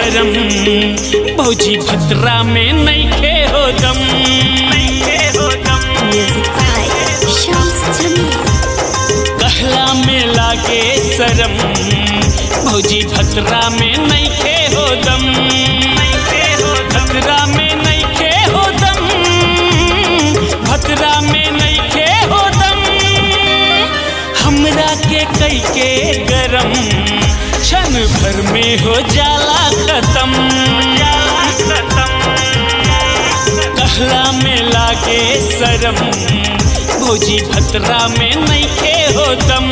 शरम भौजी भद्रा में नैखे हो दम नैखे हो दम Music by Shams Jamil. कहला में लागे शरम भौजी भद्रा में नैखे हो दम नैखे हो भद्रा में नैखे हो दम भद्रा में नैखे हो दम हमरा के कई के गरम क्षण भर में हो जाला खत्म जाला खत्म कहला में लागे शरम भौजी भद्रा में नैखे हो दम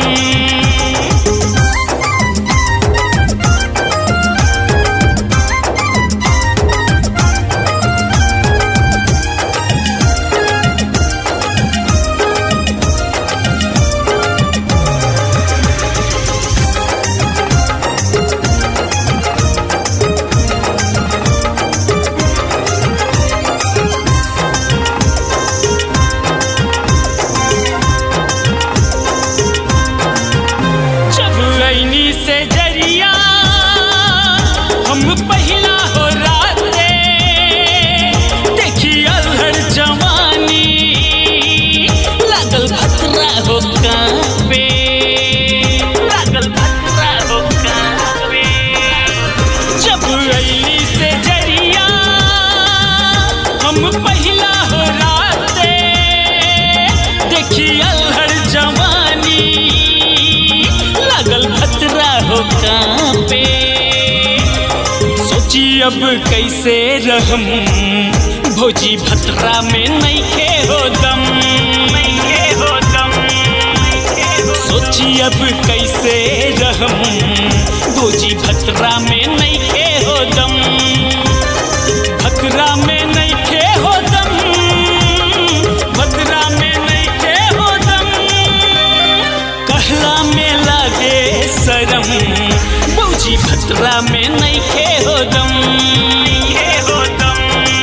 जब ऐनी से जरिया हम पहिला हो राते देखी अल्हड़ जवानी लागल भतरा हो कांपे लागल भतरा हो कांपे जब ऐनी से जरिया हम पहिला हो राते देखी अल्हड़ जवानी लागल भतरा हो कांपे सोची अब कैसे रहम भौजी भतरा में नैखे हो दम नैखे हो दम सोची अब कैसे रहम भौजी भतरा में नैखे हो दम भतरा में नैखे हो दम भतरा में नैखे हो दम कहला में लागे शरम बौजी भतरा में नैखे हो दम नैखे हो दम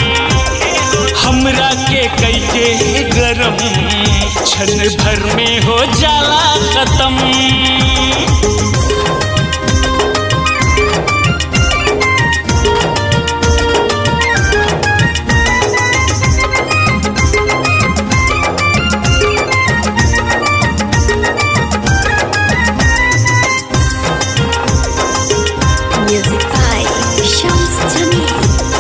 हमरा के कई के गरम क्षण भर में हो जाला खत्म Music by Shams Jamil.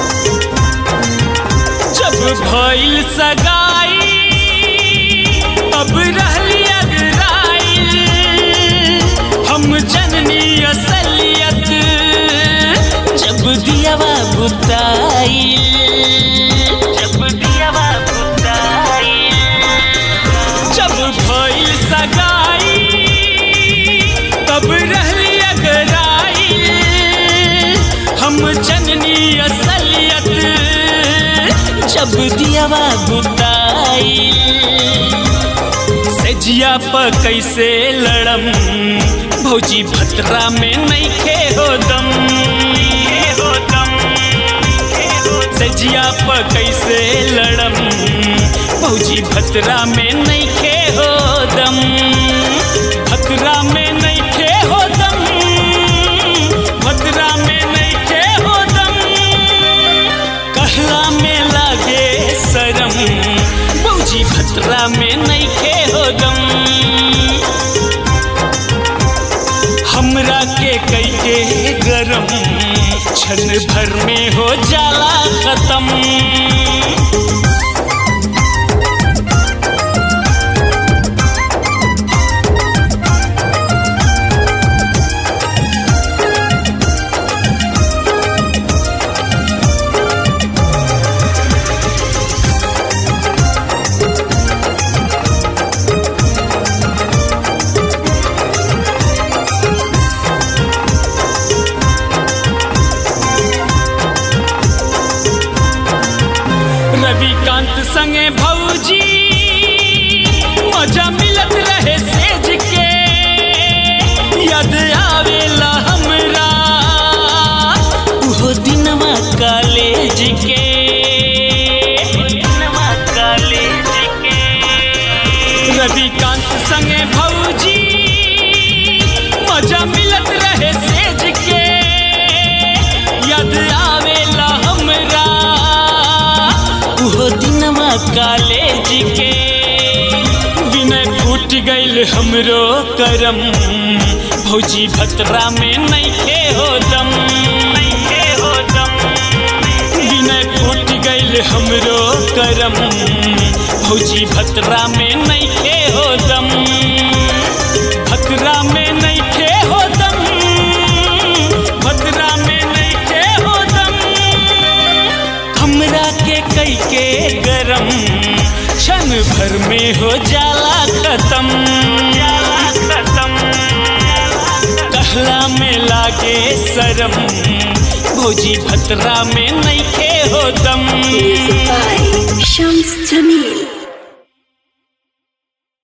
जब भइल सगाई अब रहली अगराइल हम जननी असलियत जब दियावा बुताइल जब दियावा बुताइल जब भइल सगाई तब रहली अगराइल हम जननी असलियत जब दियावा बुताइल सजिया प कैसे लड़म भौजी भतरा में नैखे हो दम नैखे हो दम सजिया प कैसे लड़म भौजी भतरा में नैखे हो दम भतरा में नैखे हो दम भतरा में नैखे हो दम कहला में लागे शरम बौजी भतरा में नैखे हो दम हमरा के कई के गरम क्षण भर में हो जाला खत्म रविकांत संगे भौजी मजा मिलत रहे सेज के याद आवेला हमरा उहो दिनवा कॉलेज के दिनवा कॉलेज के रविकांत संगे भौजी मजा मिलत रहे सेज के याद उहो दिनमा कॉलेज के विनय फूट गईल हमरो करम भौजी भतरा में नइखे हो दम नइखे हो दम विनय फूट गईल हमरो करम भौजी भतरा में नइखे हो दम भतरा में नइखे हो दम भतरा में नइखे हो दम हमरा के कई के गरम क्षण भर में हो जाला खत्म जाला खत्म कहला में लागे शरम भौजी भतरा में नइखे हो दम Music by Shams Jamil.